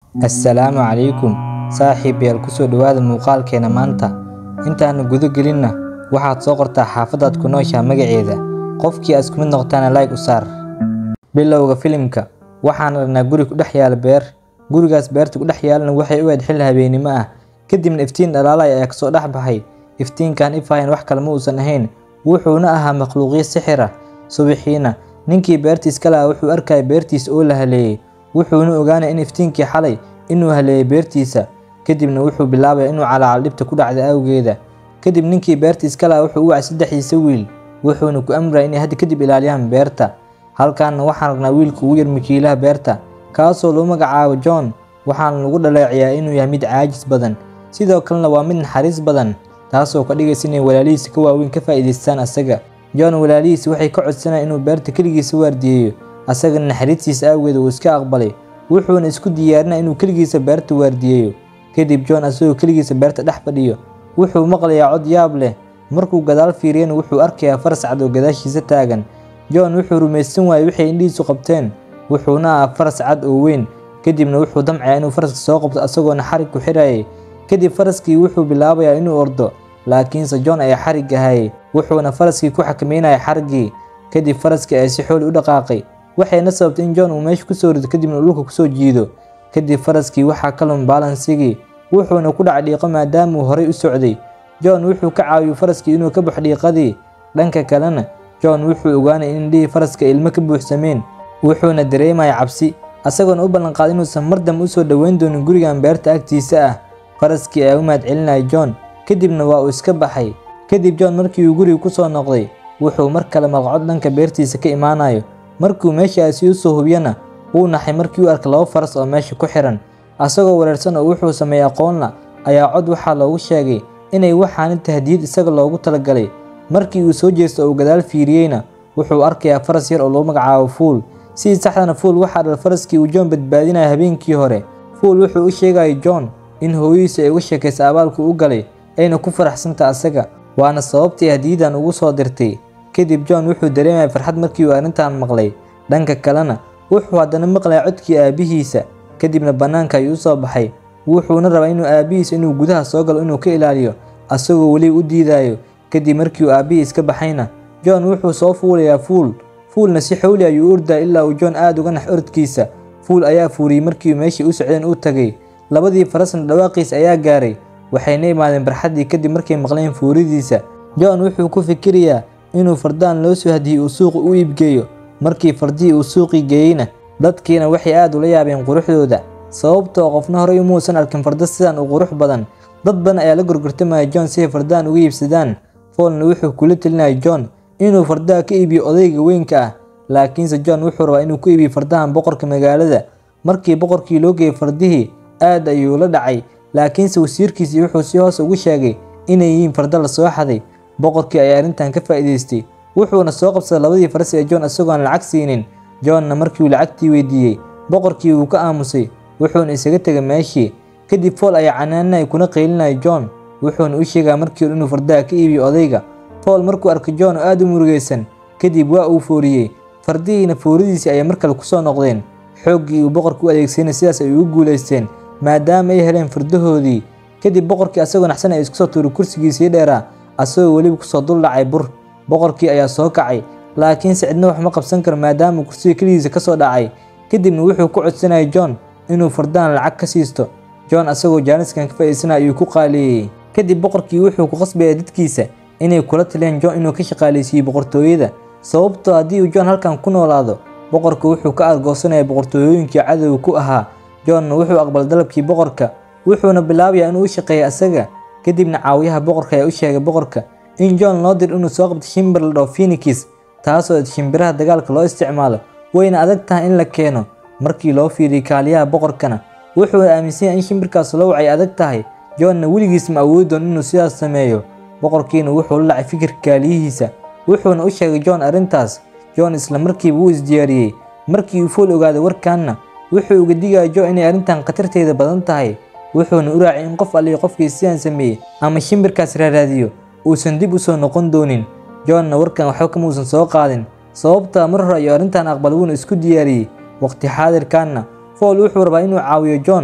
assalaamu calaykum saaxiibayaal kusoo dhowaada muuqaalkeena maanta intaanu guda gelinna waxaad soo qortaa xaafadaad ku nooshaha magaceeda qofkii aad isku mid noqotaana like u saar bilowga filimka waxaan aragnaa guri ku dhex yaala beer gurigaas beerta ku dhex yaalana waxay u eed xil habeenimo ah kadibna iftiin dhalaalaya ayaa kasoo dhex baxay iftiinkan ifahayn wax kale ma uusan ahayn wuxuuna ahaa makhluuqyo sixir ah subaxiina ninkii beerta iska lahaa wuxuu arkaya beertiisa oo la haleeyey wuxuuna ogaanaya in iftiinkii xalay inuu haleeyay beertiisa kadibna wuxuu bilaabaya inuu calaacal dhibta ku dhacda awgeeda kadib ninkii beerta iska lahaa wuxuu u wacay saddexdiisa wiil wuxuuna ku amraya inay hadda kadib ilaaliyaan beerta halkaana waxaan aragnaa wiilka ugu yar makiilaha beerta kaasoo lagu magacaabo john waxaana lagu dhaleeceyaa inuu yahay mid caajis badan sidoo kalena waa mid naxariis badan taasoo ka dhigaysa inay walaalihiisa ka waaweyn ka faa'iidaystaan asaga john walaalihiisa waxay ka codsanayaan inuu beerta keligiisa waardiyeeyo asagana naxariistiisa awgeed uu iska aqbalay wuxuuna isku diyaarinaya inuu keligiisa beerta waardiyeeyo kadib john asagoo keligiisa beerta dhex fadhiyo wuxuu maqlayaa cod yaab leh markuu gadaal fiiriyana wuxuu arkayaa faras cad oo gadaashiisa taagan john wuxuu rumaysan waayey waxay indhihiisu qabteen wuxuuna ahaa faras cad oo weyn kadibna wuxuu damcayaa inuu faraska soo qabto asagoona xarig ku xirayay kadib faraskii wuxuu bilaabayaa inuu ordo laakiinse john ayaa xarig ahayay wuxuuna faraskii ku xakameynaya xariggii kadib faraskii ayaa si xooli u dhaqaaqay waxayna sababtay in john uu meesha kusoo rido kadibna dhulka kusoo jiido kadib faraskii waxaa ka lum baalansigii wuxuuna ku dhacay dhiiqo maadaamauu horay u socday john wuxuu ka caawiyey faraskii inuu ka baxo dhiiqadii dhanka kalena john wuxuu ogaanay in indhihii faraska ilmo ka buuxsameen wuxuuna dareemaya cabsi asagoona u ballanqaaday inuusan mar dambe usoo dhoweyn doonin gurigan beerta agtiisa ah faraskii ayaa u mahad celinaya john kadibna waa uu iska baxay kadib john markii uu guriga kusoo noqday wuxuu mar kale malqacod dhanka beertiisa ka imaanayo markuu meeshaasi usoo hubiyana wuu naxay markii uu arkay laba faras oo meesha ku xiran asagoo wareersan oo wuxuu sameeyey aqoonla ayaa cod waxaa loogu sheegay inay waxaani tahdiyad isaga loogu talagalay markii uu soo jeesto oo uu gadaal fiiriyeyna wuxuu arkayaa faras yar oo lagu magacaabo fuul sidii saxdana fuul waxaa dhal faraskii uu john badbaadinaya habeenkii hore fuul wuxuu u sheegaya john in hooyadiisa ay uga sheekaysa abaalku u galay ayna ku faraxsanta asaga waana sababtii hadiyadan ugu soo dirtay kadib john wuxuu dareemaya farxad markii uu arrintan maqlay dhanka kalena wuxuu haddana maqlaya codkii aabihiisa kadibna bannaanka ayuu u soo baxay wuxuuna rabaa inuu aabihiisa inuu gudaha soo galo inuu ka ilaaliyo asagoo weli u diidayo kadib markii uu aabihii iska baxayna john wuxuu soo fuulayaa fuul fuulna si xowli ayuu u ordaya ilaa uu john aada uga nax orodkiisa fuul ayaa fuuriyey markii meeshii u socdeen u tagay labadii farasna dhawaaqiisa ayaa gaaray waxayna imaadeen barxaddii kadib markay maqleen fuuridiisa john wuxuu ku fikirayaa inuu fardaan loo soo hadiyey uu suuqa u iibgeeyo markii fardihii uu suuqii geeyeyna dadkiina waxay aada ula yaabeen quruxdooda sababtoo qofna horey umuusan arkin fardo sidan u qurux badan dad badan ayaa la gorgortamaya john si ay fardaan uga iibsadaan foolna wuxuu kula telinaya john inuu fardaha ka iibiyo odayga weynka ah laakiinse john wuxuu rabaa inuu ku iibiyo fardahan boqorka magaalada markii boqorkii loo geeyey fardihii aad ayuu la dhacay laakiinse wasiirkiisii wuxuu si hoos ugu sheegay inay yihiin fardo la soo xaday boqorkii ayaa arrintan ka faa'iidaystay wuxuuna soo qabsaday labadii faras ee john isagoon lacag siinin johnna markii uu lacagtii weydiiyey boqorkii wuu ka aamusay wuxuuna isaga tegay meeshii kadib fool ayaa canaanaya kuna qaylinaya john wuxuuna u sheegaya markii hore inuu fardaha ka iibiyo odayga fool markuu arkay john oo aada u murugaysan kadib waa uu fooriyey fardihiina fooridiisii ayay mar kale kusoo noqdeen xooggii uu boqorka u adeegsanay sidaas ay ugu guulaysteen maadaama ay heleen fardahoodii kadib boqorkii asagoo naxsan ay isku soo tuuray kursigiisii dheeraa asagoo weliba kusoo dul dhacay bur boqorkii ayaa soo kacay laakiinse cidna wax ma qabsan karo maadaama kursiga keligiisa kasoo dhacay kadibna wuxuu ku codsanayay john inuu fardahan lacag ka siisto john asagoo jaaniskan ka faa'iidsanaya ayuu ku qaaleeyey kadib boqorkii wuxuu ku qasbaya dadkiisa inay kula taliyaan john inuu ka shaqaaleysiiyo boqortooyada sababtoo haddii uu john halkan ku noolaado boqorka wuxuu ka argoosanaya boqortooyooyinkii cadowga ku ahaa johnna wuxuu aqbalay dalabkii boqorka wuxuuna bilaabayaa inuu u shaqeeyo asaga kadibna caawiyaha boqorka ayaa u sheegay boqorka in john loo dir inuu soo qabto shimbir la dhaho phoenix taasoo shimbiraha dagaalka loo isticmaalo wayna adag tahay in la keeno markii loo fiiriyey kaaliyaha boqorkana wuxuuna aaminsan yahay in shimbirkaas loo wacay adag tahay johnna weligiis ma awoodi doon inuu sidaas sameeyo boqorkiina wuxuu la dhacay fikirka kaaliyihiisa wuxuuna u sheegay john arrintaas john isla markiiba wuu isdiyaariyey markii uu fool ogaaday warkaanna wuxuu uga digaya john inay arrintan khatarteeda badan tahay wuxuuna u raacay in qof allihi qofkii sidaan sameeyey ama shimbirkaas raaraadiyo uusan dib u soo noqon doonin johnna warkan waxba kamuusan soo qaadin sababtaa mar hore ayuu arrintan aqbal wuuna isku diyaariyey waqti xaadirkaanna fool wuxuu rabaa inuu caawiyo john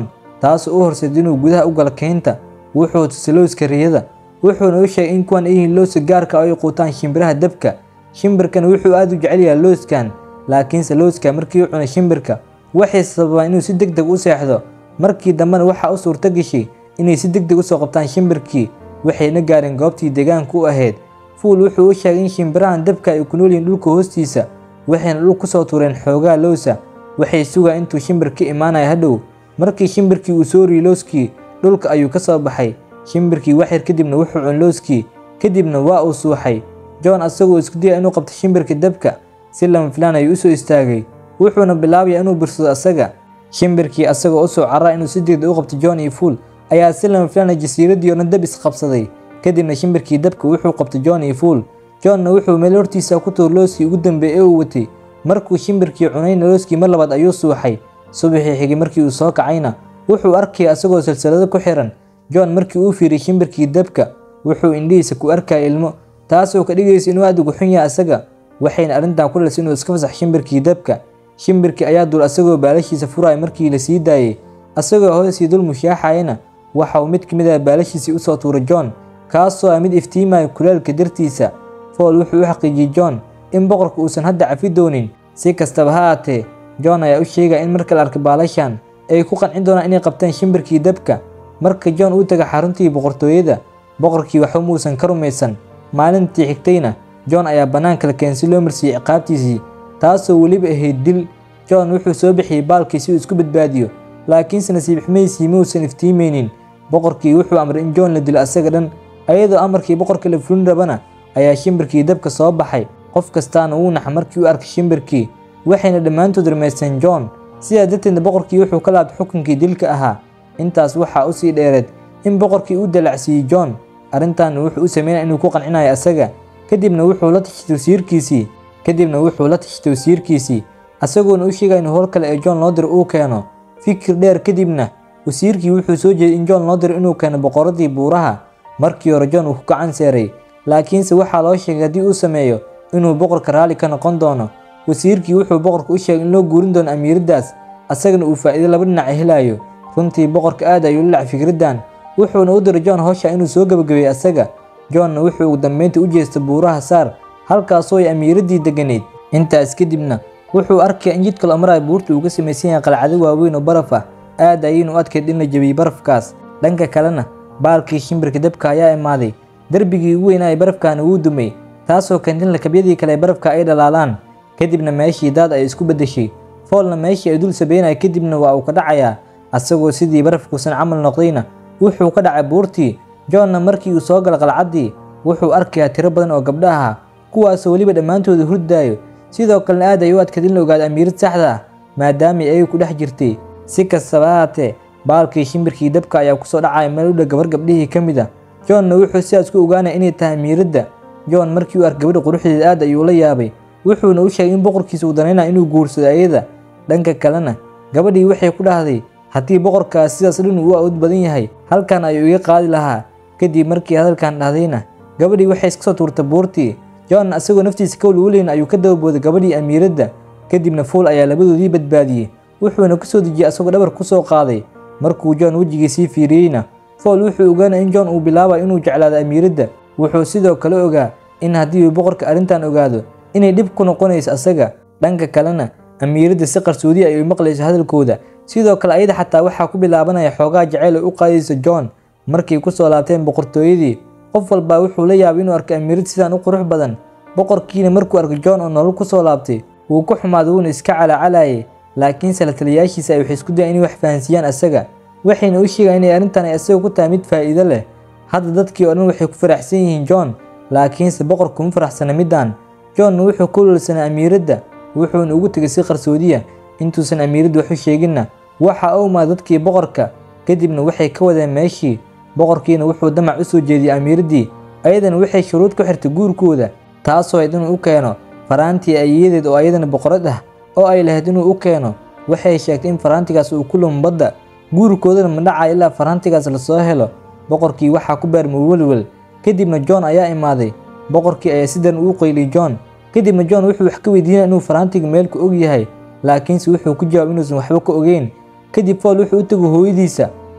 taasoo u horseed inuu gudaha u galo keynta wuxuu tusay lowska riyada wuxuuna u sheegay in kuwan ay yihiin lowska gaarka oo ay quutaan shimbiraha dabka shimbirkan wuxuu aad u jecel yahay lowskan laakiinse lowska markii uu cunay shimbirka waxay sababaan inuu si deg deg u seexdo markii dambena waxaa u suurto gashay inay si deg deg usoo qabtaan shimbirkii waxayna gaareen goobtii deegaanka u ahayd fuul wuxuu u sheegay in shimbirahan dabka ay ku nool yihiin dhulka hoostiisa waxayna dhul kusoo tuureen xoogaa lowsa waxay sugaa intuu shimbir ka imaanaya hadhow markii shimbirkii uu soo riyey lowskii dhulka ayuu ka soo baxay shimbirkii waxyar kadibna wuxuu cun lowskii kadibna waa uu suuxay john asagoo isku daya inuu qabto shimbirka dabka si lama filaan ayuu usoo istaagay wuxuuna bilaabaya inuu birsado asaga shimbirkii asagoo usoo caraa inuu si degdeg u qabto john iyo fuul ayaa si lama filaana jasiiradii oo dhan dab isqabsaday kadibna shimbirkii dabka wuxuu qabtay john iyo fuul johnna wuxuu meel hortiisa ku tuur looskii ugu dambeeyey ee uu watay markuu shimbirkii cunayna looskii mar labaad ayuu suuxay subaxii xigay markii uu soo kacayna wuxuu arkaya asagoo silsilado ku xiran john markii uu fiiriyey shimbirkii dabka wuxuu indhihiisa ku arkaya ilmo taasoo ka dhigaysa inuu aad ugu xun yahay asaga waxayna arrintan ku dhalisay inuu iska fasax shimbirkii dabka shimbirkii ayaa dul asagoo baalashiisa furaya markii la sii daayey asagoo hoosii dul mushaaxayana waxa uu mid ka mid ah baalashiisii usoo tuuray john kaasoo ah mid iftiimaya kulaalka dartiisa fool wuxuu u xaqiijiyey john in boqorka uusan hadda cafi doonin si kastaba ha aatee john ayaa u sheegaya in marka la arkay baalashan ay ku qancin doonaan inay qabtaan shimbirkii dabka marka john uu taga xaruntii boqortooyada boqorkii waxba muusan ka rumaysan maalintii xigtayna john ayaa bannaanka la keenay si loo marsiiyey ciqaabtiisii taasoo weliba ahayd dil john wuxuu soo bixiyey baalkii si uu isku badbaadiyo laakiinse nasiib xumaysiii muusan iftiimaynin boqorkii wuxuu amray in john la dilo asaga dhan ayadoo amarkii boqorka la fulin rabana ayaa shimbirkii dabka soo baxay qof kastaana wuu naxa markii u arkay shimbirkii waxayna dhammaantood rumaysteen john sidaa darteedna boqorkii wuxuu ka laabtay xukunkii dilka ahaa intaas waxaa usii dheereed in boqorkii u dalacsiiyey john arrintaana wuxuu u sameynaya inuu ku qancinayo asaga kadibna wuxuu la tashay tawsiirkiisii kadibna wuxuu la tashay tawsiirkiisii asagoona u sheegaya in howl kale ee john loo diro uu keeno fikir dheer kadibna wasiirkii wuxuu soo jeeday in john loo diro inuu keeno boqoradii buuraha markii hore john uu ku gacan seeray laakiinse waxaa loo sheegay haddii uu sameeyo inuu boqorka raalli ka noqon doono wasiirkii wuxuu boqorka u sheegay in loo guurin doono amiiraddaas asagana uu faa'iido laba dhinac helayo runtii boqorka aad ayuu la lacay fikraddan wuxuuna u diray john howsha inuu soo gebagabeeyey asaga johnna wuxuu ugu dambeyntii u jeestay buuraha saar halkaasoo ay amiiraddii degganayd intaas kadibna wuxuu arkaya in jidka la marayo buurta uu ka samaysan yahay qalcado waaweyn oo baraf ah aad ayaynu u adkayd in la jebiyey barafkaas dhanka kalena baalkii shimbirka dabka ayaa imaaday derbigii ugu weynaa ee barafkaana wuu dumay taasoo keentay in lakabyadii kale ee barafka ay dhalaalaan kadibna meeshii daad ay isku beddeshay foolna meeshii ay dul sabeynaya kadibna waa uu ka dhacayaa asagoo sidii barafkuusan camal noqdayna wuxuu ka dhacay buurtii johnna markii uu soo gala qalcaddii wuxuu arkayaa tiro badan oo gabdha aha kuwaasoo weliba dhammaantooda hurdaayo sidoo kalena aad ay u adkayd in la ogaado amiirad saxda ah maadaamay ayagu ku dhex jirtay si kastaba haatee baalkii shimbirkii dabka ayaa kusoo dhacaya meel u dhow gabar gabdhihii ka mid ah johnna wuxuu sidaas ku ogaanaya inay tahay amiiradda john markii uu arkay gabadha quruxdeeda aad ayuu la yaabay wuxuuna u sheegay in boqorkiisa uu danaynaya inuu guursado ayada dhanka kalena gabadhii waxay ku dhahday haddii boqorkaas sidaas dhan uu awood badan yahay halkan ayuu iga qaadi lahaa kadib markii hadalkan dhahdayna gabadhii waxay iska soo tuurtay buurtii john asagoo naftiisa ka walwalayn ayuu ka dababooday gabadhii amiiradda kadibna fuul ayaa labadoodii badbaadiyey wuxuuna ku soo dejiyey asagoo dhabar ku soo qaaday markuu john wejigiisii fiiriyeyna fool wuxuu ogaanaya in john uu bilaabayo inuu jeclaado amiiradda wuxuu sidoo kale ogaa in haddii uu boqorka arrintan ogaado inay dhib ku noqonayso asaga dhanka kalena amiiradda si qarsoodi ay u maqlayso hadalkooda sidoo kale ayada xataa waxaa ku bilaabanaya xoogaa jacayl ay u qaadayso john markay ku soo laabteen boqortooyadii qof walbaa wuxuu la yaabay inuu arkay amiirad sidaan u qurux badan boqorkiina markuu arkay john oo nolol ku soo laabtay wuu ku xumaaday wuuna iska calaacalayay laakiinse la taliyayaashiisa ay waxay isku dayaan inay wax fahansiiyaan asaga waxayna u sheegaan inay arrintan ay asaga ku tahay mid faa'iido leh hadda dadkii oo dhan waxay ku faraxsan yihiin john laakiinse boqorku ma faraxsana middan johnna wuxuu ku lulsanaa amiiradda wuxuuna ugu tegay si qarsoodiya intuusan amiiradda wax u sheeginna waxa uu imaada dadkii boqorka kadibna waxay ka wadeen meeshii boqorkiina wuxuu damac u soo jeediyey amiiraddii ayadana waxay shuruud ku xirtay guurkooda taasoo ayd inuu u keeno faraantii ayeyadeed oo ayadana boqorad ah oo ay lahayd inuu u keeno waxay sheegtay in faraantigaas uu ku lumo badda guurkoodana ma dhacaya ilaa faraantigaas lasoo helo boqorkii waxaa ku beermay welwel kadibna john ayaa imaaday boqorkii ayaa sidan uu qayliyey john kadibna john wuxuu wax ka weydiinaya inuu faraantiga meelku og yahay laakiinse wuxuu ku jawaabay inuusan waxba ka ogeyn kadib fool wuxuu u tegay hooyadiisa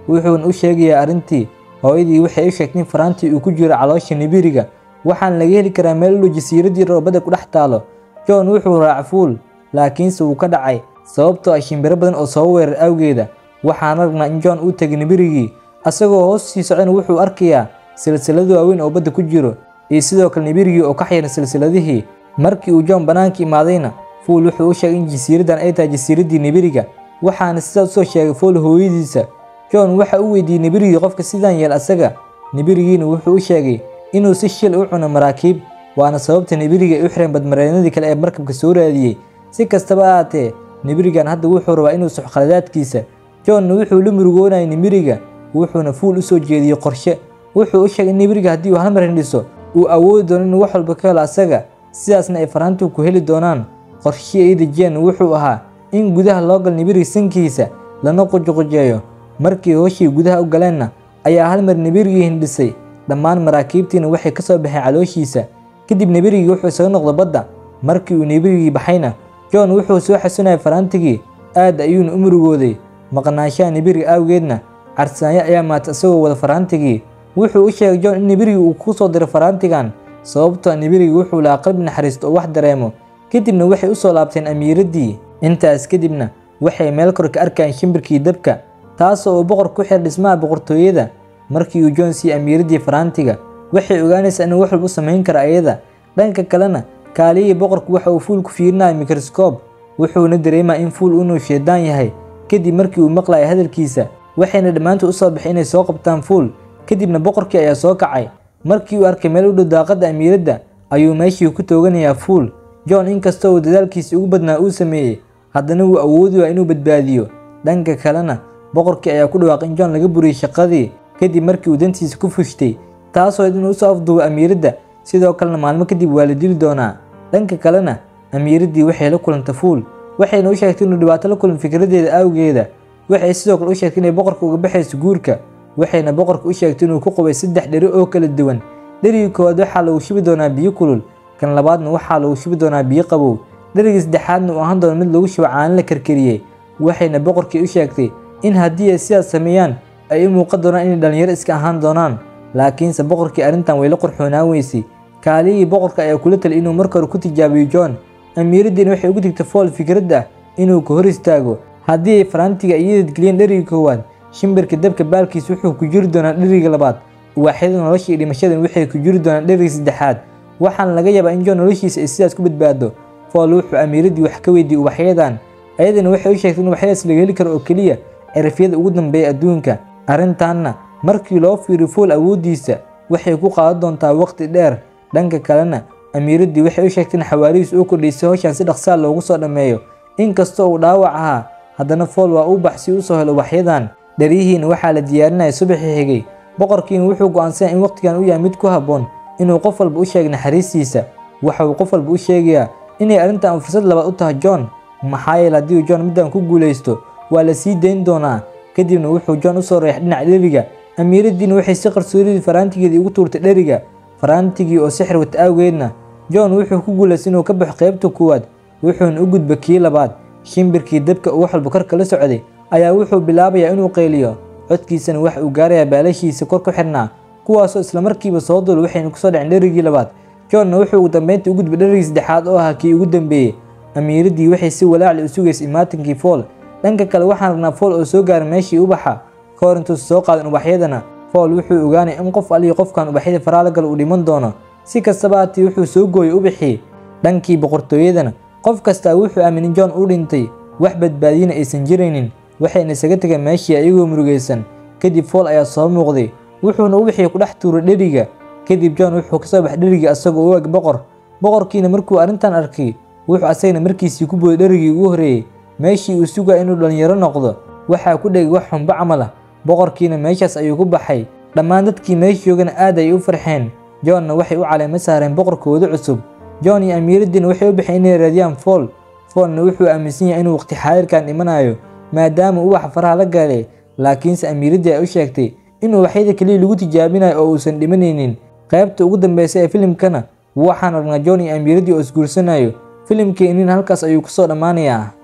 wuxuuna u sheegayaa arrintii hooyadii waxay u sheegtay in faraantii uu ku jiro caloosha nibiriga waxaana laga heli karaa meel u dhow jasiiraddii roobada ku dhex taalo john wuxuu raaca fuul laakiinse wuu ka dhacay sababtoo ah shimbiro badan oo soo weerar awgeeda waxaana ragnaa in john uu tegay nibirigii asagoo hoos sii socdana wuxuu arkayaa silsilado waaweyn oo badda ku jiro iyo sidoo kale nibirigii oo ka xiran silsiladihii markii uu john bannaanka imaadayna fuul wuxuu u sheegay in jasiiraddan ay tahay jasiiraddii nibiriga waxaana sidaas usoo sheegay fuul hooyadiisa john waxa uu weydiiyey nibirigii qofka sidaan yeel asaga nibirigiina wuxuu u sheegay inuu si shil u cuno maraakiib waana sababta nibiriga ay u xireen badmareenadii kale ee markabka soo raadiyey si kastaba ahaatee nibirigan hadda wuxuu rabaa inuu suxo khaladaadkiisa johnna wuxuu la murugoonayay nibiriga wuxuuna fuul u soo jeediyey qorshe wuxuu u sheegay in nibiriga haddii uu hal mar hindhiso uu awoodi doono inuu wax walba ka helo asaga sidaasna ay faraantu ku heli doonaan qorshihii ay dejiyeen wuxuu ahaa in gudaha loo galo nibiriga sankiisa lana qujuqujeeyo markii hooshii gudaha u galeenna ayaa hal mar nibirigii hindhisay dhammaan maraakiibtiina waxay ka soo baxeen calooshiisa kadib nibirigii wuxuu isaga noqdo badda markii uu nibirigii baxayna john wuxuu soo xasunayay faraantigii aad ayuuna u murugooday maqnaanshaha nibiriga awgeedna carsaanyo ayaa maata isagoo wada faraantigii wuxuu u sheegay john in nibirigii uu ku soo diray faraantigan sababtoo nibirigii wuxuu lahaa qalbi naxariisto oo wax dareemo kadibna waxay u soo laabteen amiiraddii intaas kadibna waxay meel kor ka arkayeen shimbirkii dabka taasoo uu boqor ku xir dhismaha boqortooyada markii uu john siiyey amiiraddii faraantiga waxay ogaanaysaa inuu wax walba u samayn karo ayada dhanka kalena kaaliyihii boqorku waxa uu fuul ku fiirinaya mikroskoob wuxuuna dareemaa in fuul inuu shaydaan yahay kadib markii uu maqlaya hadalkiisa waxayna dhammaantood u soo baxay inay soo qabtaan fuul kadibna boqorkii ayaa soo kacay markii uu arkay meel u dhow daaqadda amiiradda ayuu meeshii ku tooganayaa fuul john inkastoo uu dadaalkiisa ugu badnaa uu sameeyey haddana wuu awoodi waa inuu badbaadiyo dhanka kalena boqorkii ayaa ku dhawaaqay in john laga buriyey shaqadii kadib markii uu dantiisa ku fushtay taasoo inuu usoo afduubo amiiradda sidoo kalena maalmo kadib waa la dili doonaa dhanka kalena amiiraddii waxay la kulantay fuul waxayna u sheegtay inuu dhibaato la kulmo fikraddeeda awgeeda waxay sidoo kale u sheegtay inay boqorka uga baxayso guurka waxayna boqorka u sheegtay inuu ku qubay saddex dheri oo kala duwan dherigii koowaad waxaa lagu shubi doonaa biyo kulul kan labaadna waxaa lagu shubi doonaa biyo qabow dherigii saddexaadna uu ahaan doono mid lagu shubo caano la karkariyey waxayna boqorkii u sheegtay in haddii ay sidaas sameeyaan ay u muuqan doonaan inay dhallinyaro iska ahaan doonaan laakiinse boqorkii arrintan way la qurxoonaan weysay kaaliyihii boqorka ayaa kula talay inuu marka hore ku tijaabiyo john amiiraddiina waxay ugu digtay fool fikradda inuu ka hor istaago haddii ay faraantiga iyadad geliyeen dheriga koowaad shimbirka dabka baalkiis wuxuu ku jiri doonaa dheriga labaad uwaaxyada nolosha iyo dhimashadan waxay ku jiri doonaan dheriga saddexaad waxaana laga yaabaa in john noloshiisa ay sidaas ku badbaado fool wuxuu amiiraddii wax ka weydiiyey uwaxyadan ayadana waxay u sheegtay in uwaxyadaas laga heli karo oo keliya cirifyada ugu dambeeya adduunka arrintaanna markii loo fiiriyo fool awooddiisa waxay ku qaadan doontaa waqti dheer dhanka kalena amiiraddii waxay u sheegtay in xawaarihiis uu kordhaysay howshan si dhaqsaa loogu soo dhammeeyo inkastoo uu dhaawac ahaa haddana fool waa uu bax si u soo helo uwaxyadan dheryihiina waxaa la diyaarinaya subaxii xigay boqorkiina wuxuu go'aansanaya in waqtigan u yahay mid ku habboon inuu qof walba u sheegay naxariistiisa waxa uu qof walba u sheegayaa inay arrintan fursad labaad u tahay john maxaa yeele haddii uu john middan ku guulaysto waa la sii dayn doonaa kadibna wuxuu john usoo reexay dhinaca dheriga amiiraddiina waxay si qarsooridii faraantigeedii ugu tuurtay dheriga faraantigii oo sixir wata awgeedna john wuxuu ku guulaystay inuu ka baxo qaybta koowaad wuxuuna u gudba kii labaad shimbirkii dabka uu wax walba kor kala socday ayaa wuxuu bilaabayaa inuu qayliyo codkiisana waxa uu gaarayaa baalashiisa kor ku xirnaa kuwaasoo islamarkiiba soo dul waxayna kusoo dhaceen dherigii labaad johnna wuxuu ugu dambeyntii u gudbay dherigii saddexaad oo ahaa kii ugu dambeeyey amiiraddii waxay si walaacli u sugaysay imaatinkii fool dhanka kale waxaan ragnaa fool oo soo gaaray meeshii ubaxa ka hor intuusa soo qaadan ubaxyadana fool wuxuu ogaanay in qof aliyo qofkan ubaxyada faraala gala uu dhiman doono si kastaba haatee wuxuu soo gooyey ubaxii dhankii boqortooyadana qof kastaa wuxuu aaminay john uu dhintay wax badbaadiyana aysan jiraynin waxayna isaga tegeen meeshii ayagoo murugaysan kadib fool ayaa soo muuqday wuxuuna ubaxii ku dhex tuuray dheriga kadib john wuxuu kasoo baxay dherigii asagoo u eg boqor boqorkiina markuu arrintan arkay wuxuu asagana markiisii ku booday dherigii ugu horreeyey meeshii uu sugaya inuu dhallinyaro noqdo waxaa ku dhegay wax xunbo camal ah boqorkiina meeshaas ayuu ku baxay dhammaan dadkii meesha joogana aad ayay u farxeen johnna waxay u caleemo saareen boqorkooda cusub john iyo amiiraddiina waxay u baxeen inay raadiyaan fool foolna wuxuu aaminsan yahay inuu waqti xaadirkan dhimanayo maadaama ubaxa faraha la galay laakiinse amiiraddii ay u sheegtay inuu waxyada keliya lagu tijaabinayo oo uusan dhimanaynin qaybta ugu dambeysa ee filimkana waxaan aragnaa john iyo amiiraddii oo isguursanayo filimkeenina halkaas ayuu kusoo dhammaanayaa